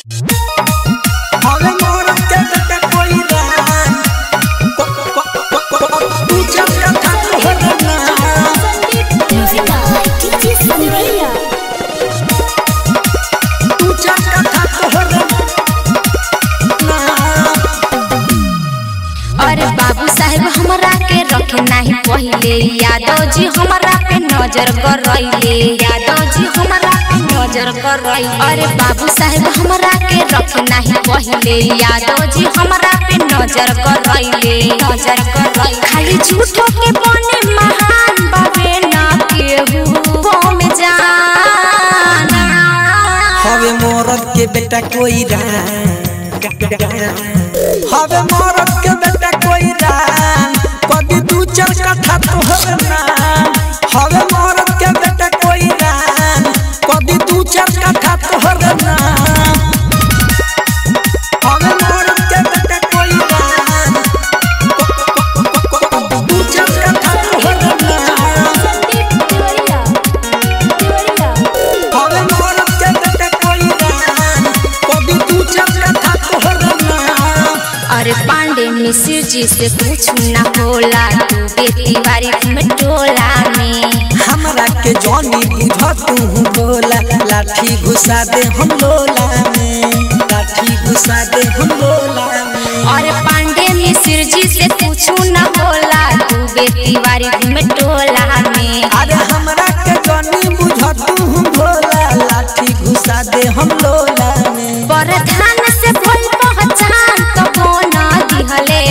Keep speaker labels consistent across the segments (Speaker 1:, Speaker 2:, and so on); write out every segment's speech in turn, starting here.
Speaker 1: हवे मोर के बेटा कोई रान को- को- को- को- को- तू जब कथा कहना
Speaker 2: Music by DJ Sandelia.
Speaker 1: तू जब कथा कहना
Speaker 3: अरे बाबू साहेब हमरा के रखे नाही पहिले यादव जी हमरा पे नजर कर रहिले यादव जी हमरा पे नजर कर रहिले अरे बाबू साहेब हमरा के रखे नाही पहिले यादव जी हमरा पे नजर कर रहिले नजर कर रहिले खाली झूठो के बने महान बाबे ना केहू बम जाना
Speaker 1: हवे मोरत के बेटा कोई रान हवे मोरत के बेटा कोई रान कभी दू चार कथा तोहर नाम हवे मोरत के बेटा कोई रान कभी दू चार कथा तोहर नाम हवे मोरत के बेटा कोई रान दू चार कथा तोहर नाम हवे मोरत के बेटा कोई रान कभी दू चार कथा तोहर नाम
Speaker 3: अरे पांडे मिश्र जी से कुछ न होला तू बेटी बारी में टोला में
Speaker 1: हमरा के जॉनी बुझ तू बोला लाठी घुसा दे हम लोला में लाठी घुसा दे हम लोला में
Speaker 3: अरे पांडे मिश्र जी से कुछ न होला तू बेटी बारी में टोला में
Speaker 1: अरे हमरा के जॉनी बुझ तू बोला लाठी घुसा दे हम लोला में
Speaker 3: प्रधान से भइल पहचान तो बोना दिहले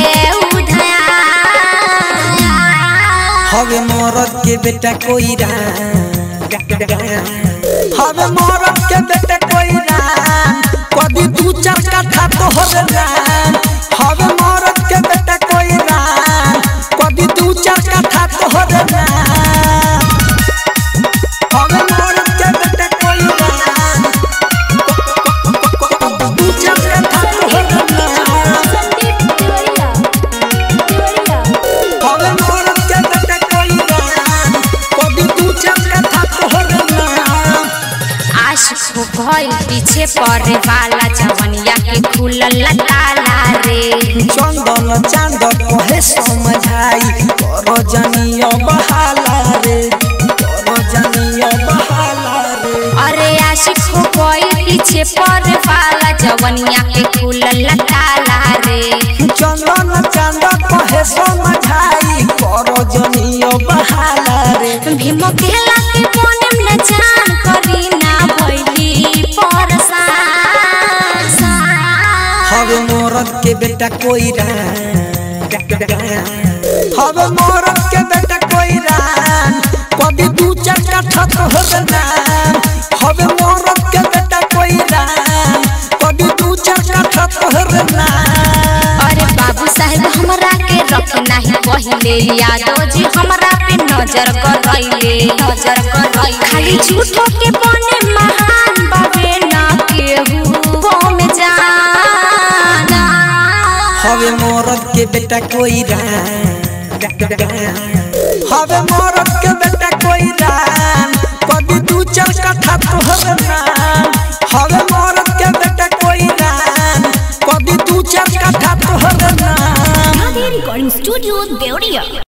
Speaker 3: उधार
Speaker 1: हवे मोरत के बेटा कोई रान हवे मोरत के बेटा कोई रान कभी दू चार कथा तोहर रान हवे मोरत के बेटा कोई रान कभी दू चार कथा तोहर रान हवे मोरत के बेटा कोई रान दू चार कथा तोहर रान हवे मोरत के बेटा कोई रान कभी दू चार कथा तोहर रान
Speaker 3: आशिक हो भइल पीछे पड़े वाला जवनिया के खुलल ताला रे
Speaker 1: चंदन चांद कहे समझाई कर जनियो बहाला रे कर जनियो बहाला रे
Speaker 3: अरे आशिक हो गई पीछे पर वाला जवनिया के खुलल ताला रे
Speaker 1: चंदन चांद कहे समझाई कर जनियो बहाला रे
Speaker 3: भीम केला के बोने न जान करी ना भइली परसान
Speaker 1: हवे मोरत के बेटा कोई रान हवे मोरत के बेटा कोई रान कभी दू चार कथा तोहर नाम हवे मोरत के बेटा कोई रान कभी दू चार कथा तोहर नाम
Speaker 3: अरे बाबू साहेब हमरा के रख नाही पहिले यादव जी हमरा पे नजर कर रहिले नजर कर रहिले खाली झूठो के बने महान बाबे ना केहू बम जाना
Speaker 1: हवे मोरत के बेटा कोई रान हवे मोरत के बेटा कोई रान कभी दू चार कथा तोहर नाम हवे मोरत के बेटा कोई रान कभी दू चार कथा तोहर नाम
Speaker 2: Recording Studio, Deoria.